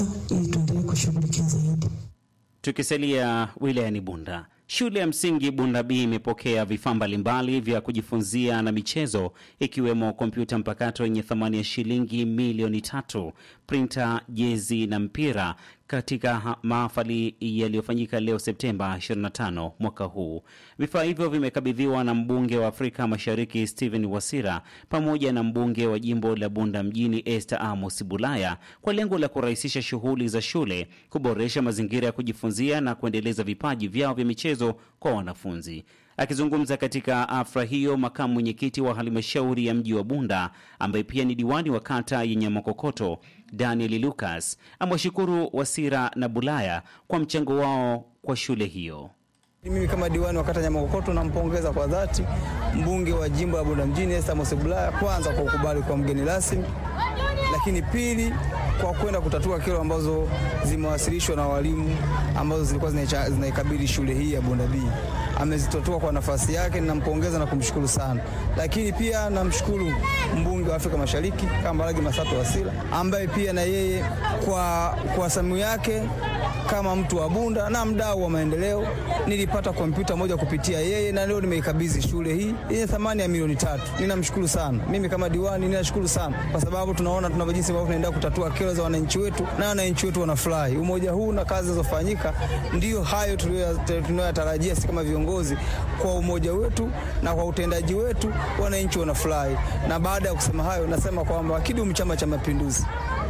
ili tuendelee kushughulikia zaidi. Tukisalia wilayani Bunda, shule ya msingi Bunda B imepokea vifaa mbalimbali vya kujifunzia na michezo ikiwemo kompyuta mpakato yenye thamani ya shilingi milioni tatu, printa, jezi na mpira katika mahafali yaliyofanyika leo Septemba 25 mwaka huu. Vifaa hivyo vimekabidhiwa na mbunge wa Afrika Mashariki Stephen Wasira pamoja na mbunge wa jimbo la Bunda mjini Esther Amos Bulaya kwa lengo la kurahisisha shughuli za shule, kuboresha mazingira ya kujifunzia na kuendeleza vipaji vyao vya michezo kwa wanafunzi. Akizungumza katika afra hiyo, makamu mwenyekiti wa halmashauri ya mji wa Bunda ambaye pia ni diwani wa kata yenye Makokoto Daniel Lucas amewashukuru Wasira na Bulaya kwa mchango wao kwa shule hiyo. Mimi kama diwani wa kata Nyamakokoto nampongeza kwa dhati mbunge wa jimbo la Bunda mjini Esther Amos Bulaya, kwanza kwa ukubali kwa mgeni rasmi, lakini pili kwa kwenda kutatua kero ambazo zimewasilishwa na walimu ambazo zilikuwa zinaikabili shule hii ya Bunda B. Amezitatua kwa nafasi yake, ninampongeza na kumshukuru sana. Lakini pia namshukuru mbunge wa Afrika Mashariki Kambarage Masato Wasira ambaye pia na yeye kwa, kwa samu yake kama mtu wa Bunda na mdau wa maendeleo nilipata kompyuta moja kupitia yeye, na leo nimeikabidhi shule hii yenye thamani ya milioni tatu. Ninamshukuru sana, mimi kama diwani ninashukuru sana, kwa sababu tunaona tunavyo jinsi ambavyo tunaenda kutatua kero za wananchi wetu na wananchi wetu wanafurahi. Umoja huu na kazi zinazofanyika ndiyo hayo tunayoyatarajia sisi kama viongozi. Kwa umoja wetu na kwa utendaji wetu wananchi wanafurahi. Na baada ya kusema hayo, nasema kwamba kidumu Chama cha Mapinduzi.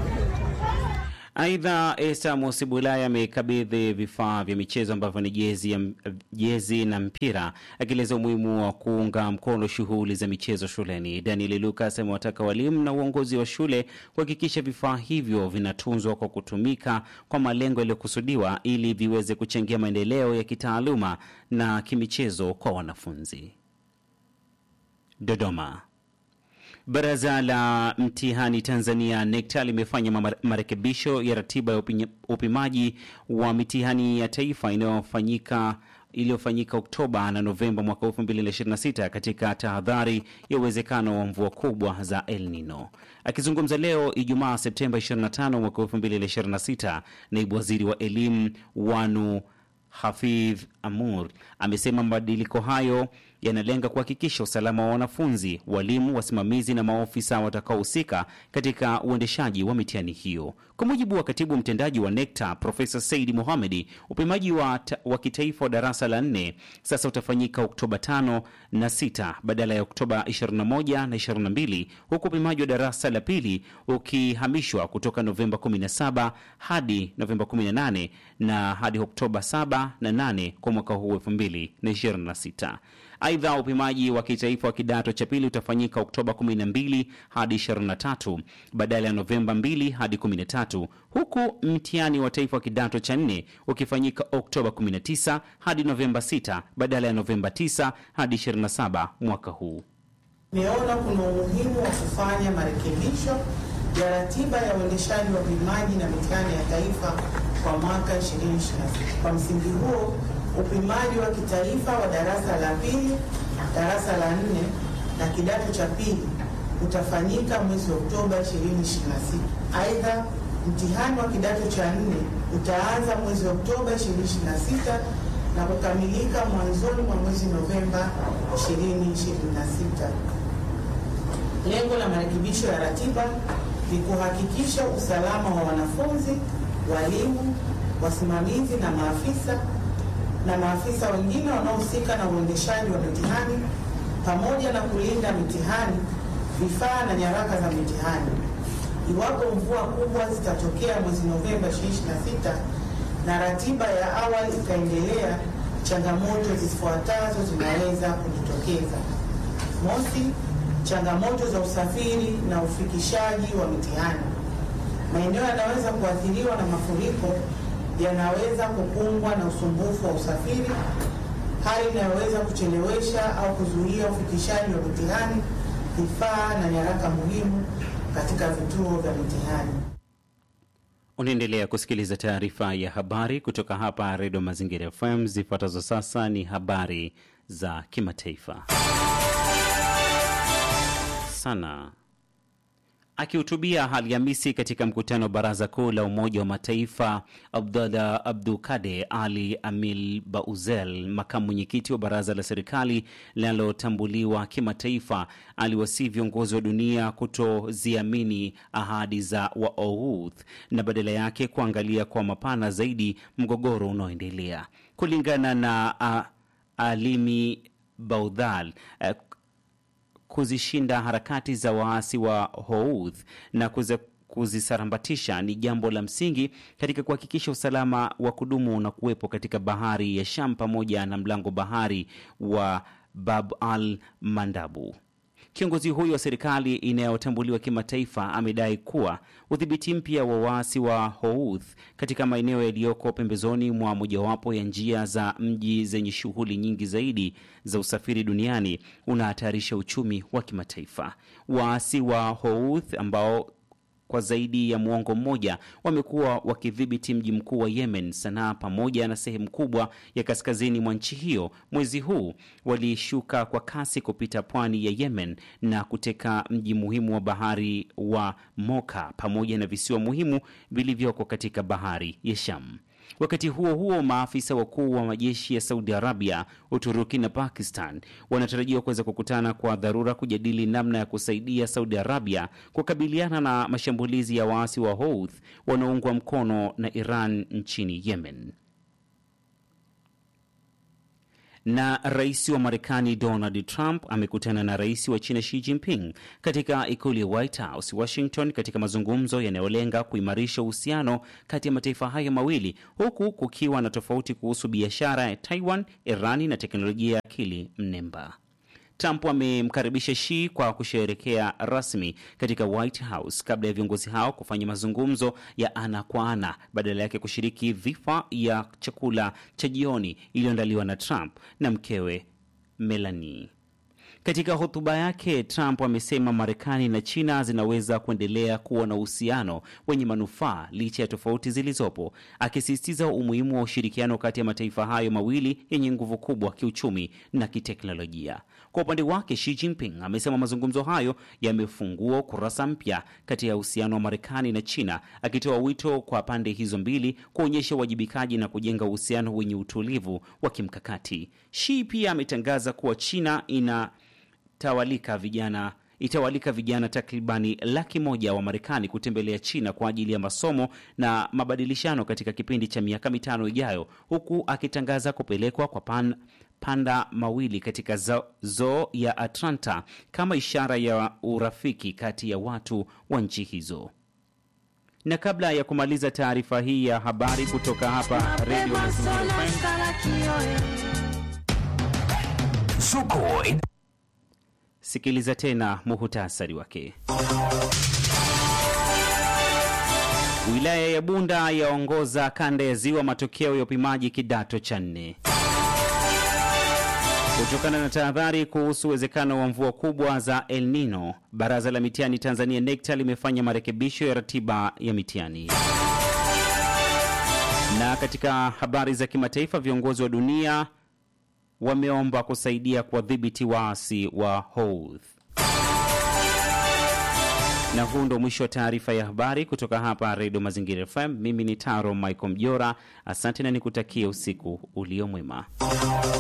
Aidha, Esther Amos Bulaya amekabidhi vifaa vya michezo ambavyo ni jezi, jezi na mpira, akieleza umuhimu wa kuunga mkono shughuli za michezo shuleni. Daniel Lucas amewataka walimu na uongozi wa shule kuhakikisha vifaa hivyo vinatunzwa kwa kutumika kwa malengo yaliyokusudiwa ili viweze kuchangia maendeleo ya kitaaluma na kimichezo kwa wanafunzi. Dodoma. Baraza la mtihani Tanzania NECTA limefanya marekebisho ya ratiba ya upimaji wa mitihani ya taifa inayofanyika iliyofanyika Oktoba na Novemba mwaka 2026 katika tahadhari ya uwezekano wa mvua kubwa za El Nino. Akizungumza leo Ijumaa Septemba 25 mwaka 2026, naibu waziri wa elimu Wanu Hafidh Amur amesema mabadiliko hayo yanalenga kuhakikisha usalama wa wanafunzi, walimu, wasimamizi na maofisa watakaohusika katika uendeshaji wa mitihani hiyo. Kwa mujibu wa katibu mtendaji wa NECTA Profesa Saidi Mohamedi, upimaji wa, wa kitaifa wa darasa la nne sasa utafanyika Oktoba 5 na 6 badala ya Oktoba 21 na 22, huku upimaji wa darasa la pili ukihamishwa kutoka Novemba 17 hadi Novemba 18 na hadi Oktoba 7 na 8 kwa mwaka huu 2026. Aidha, upimaji wa kitaifa wa kidato cha pili utafanyika Oktoba 12 hadi 23 badala ya Novemba 2 hadi 13, huku mtihani wa taifa wa kidato cha nne ukifanyika Oktoba 19 hadi Novemba 6 badala ya Novemba 9 hadi 27 mwaka huu. Nimeona kuna umuhimu wa kufanya marekebisho ya ratiba ya uendeshaji wa upimaji na mitihani ya taifa kwa mwaka 2026. Kwa msingi huo upimaji wa kitaifa wa darasa la pili, darasa la nne na kidato cha pili utafanyika mwezi Oktoba 2026. Aidha, mtihani wa kidato cha nne utaanza mwezi Oktoba 2026 na kukamilika mwanzoni mwa mwezi Novemba 2026. Lengo la marekebisho ya ratiba ni kuhakikisha usalama wa wanafunzi, walimu, wasimamizi na maafisa na maafisa wengine wanaohusika na uendeshaji wa mitihani pamoja na kulinda mitihani, vifaa na nyaraka za mitihani. Iwapo mvua kubwa zitatokea mwezi Novemba 2026 na ratiba ya awali ikaendelea, changamoto zifuatazo zinaweza kujitokeza. Mosi, changamoto za usafiri na ufikishaji wa mitihani. Maeneo yanaweza kuathiriwa na mafuriko yanaweza kukumbwa na usumbufu wa usafiri, hali inayoweza kuchelewesha au kuzuia ufikishaji wa mitihani, vifaa na nyaraka muhimu katika vituo vya mitihani. Unaendelea kusikiliza taarifa ya habari kutoka hapa Redio Mazingira FM. Zifuatazo sasa ni habari za kimataifa. Sana Akihutubia Alhamisi katika mkutano wa baraza kuu la Umoja wa Mataifa, Abdallah Abdukade Ali Amil Bauzel, makamu mwenyekiti wa baraza la serikali linalotambuliwa kimataifa, aliwasihi viongozi wa dunia kutoziamini ahadi za Waouth na badala yake kuangalia kwa mapana zaidi mgogoro unaoendelea. Kulingana na uh, Alimi Baudhal uh, kuzishinda harakati za waasi wa Houth na kuze kuzisarambatisha ni jambo la msingi katika kuhakikisha usalama wa kudumu na kuwepo katika bahari ya Sham pamoja na mlango bahari wa Bab al Mandabu. Kiongozi huyo wa serikali inayotambuliwa kimataifa amedai kuwa udhibiti mpya wa waasi wa Houth katika maeneo yaliyoko pembezoni mwa mojawapo ya njia za mji zenye shughuli nyingi zaidi za usafiri duniani unahatarisha uchumi wa kimataifa. Waasi wa Houth ambao kwa zaidi ya muongo mmoja wamekuwa wakidhibiti mji mkuu wa Yemen, Sanaa, pamoja na sehemu kubwa ya kaskazini mwa nchi hiyo. Mwezi huu walishuka kwa kasi kupita pwani ya Yemen na kuteka mji muhimu wa bahari wa Moka pamoja na visiwa muhimu vilivyoko katika bahari ya Sham. Wakati huo huo, maafisa wakuu wa majeshi ya Saudi Arabia, Uturuki na Pakistan wanatarajiwa kuweza kukutana kwa dharura kujadili namna ya kusaidia Saudi Arabia kukabiliana na mashambulizi ya waasi wa Houth wanaoungwa mkono na Iran nchini Yemen. Na rais wa Marekani Donald Trump amekutana na rais wa China Xi Jinping katika ikulu ya White House, Washington, katika mazungumzo yanayolenga kuimarisha uhusiano kati ya mataifa hayo mawili, huku kukiwa na tofauti kuhusu biashara ya Taiwan, Irani na teknolojia ya akili mnemba. Trump amemkaribisha Xi kwa kusherekea rasmi katika White House kabla ya viongozi hao kufanya mazungumzo ya ana kwa ana, badala yake kushiriki dhifa ya chakula cha jioni iliyoandaliwa na Trump na mkewe Melanie. Katika hotuba yake, Trump amesema Marekani na China zinaweza kuendelea kuwa na uhusiano wenye manufaa licha ya tofauti zilizopo, akisisitiza umuhimu wa ushirikiano kati ya mataifa hayo mawili yenye nguvu kubwa kiuchumi na kiteknolojia. Kwa upande wake, Xi Jinping amesema mazungumzo hayo yamefungua kurasa mpya kati ya uhusiano wa Marekani na China, akitoa wito kwa pande hizo mbili kuonyesha uwajibikaji na kujenga uhusiano wenye utulivu wa kimkakati. Xi pia ametangaza kuwa China ina tawalika vijana itawalika vijana takribani laki moja wa Marekani kutembelea China kwa ajili ya masomo na mabadilishano katika kipindi cha miaka mitano ijayo, huku akitangaza kupelekwa kwa pan, panda mawili katika zoo zo ya Atlanta kama ishara ya urafiki kati ya watu wa nchi hizo. Na kabla ya kumaliza taarifa hii ya habari kutoka hapa Radio Mazingira Zuko Sikiliza tena muhutasari wake. Wilaya ya Bunda yaongoza kanda ya Ziwa matokeo ya upimaji kidato cha nne. Kutokana na tahadhari kuhusu uwezekano wa mvua kubwa za El Nino, baraza la mitihani Tanzania NECTA limefanya marekebisho ya ratiba ya mitihani. Na katika habari za kimataifa, viongozi wa dunia wameomba kusaidia kuwadhibiti waasi wa Houth. Na huu ndo mwisho wa taarifa ya habari kutoka hapa Redio Mazingira FM. Mimi ni Taro Michael Mjora, asante na nikutakie usiku ulio mwema.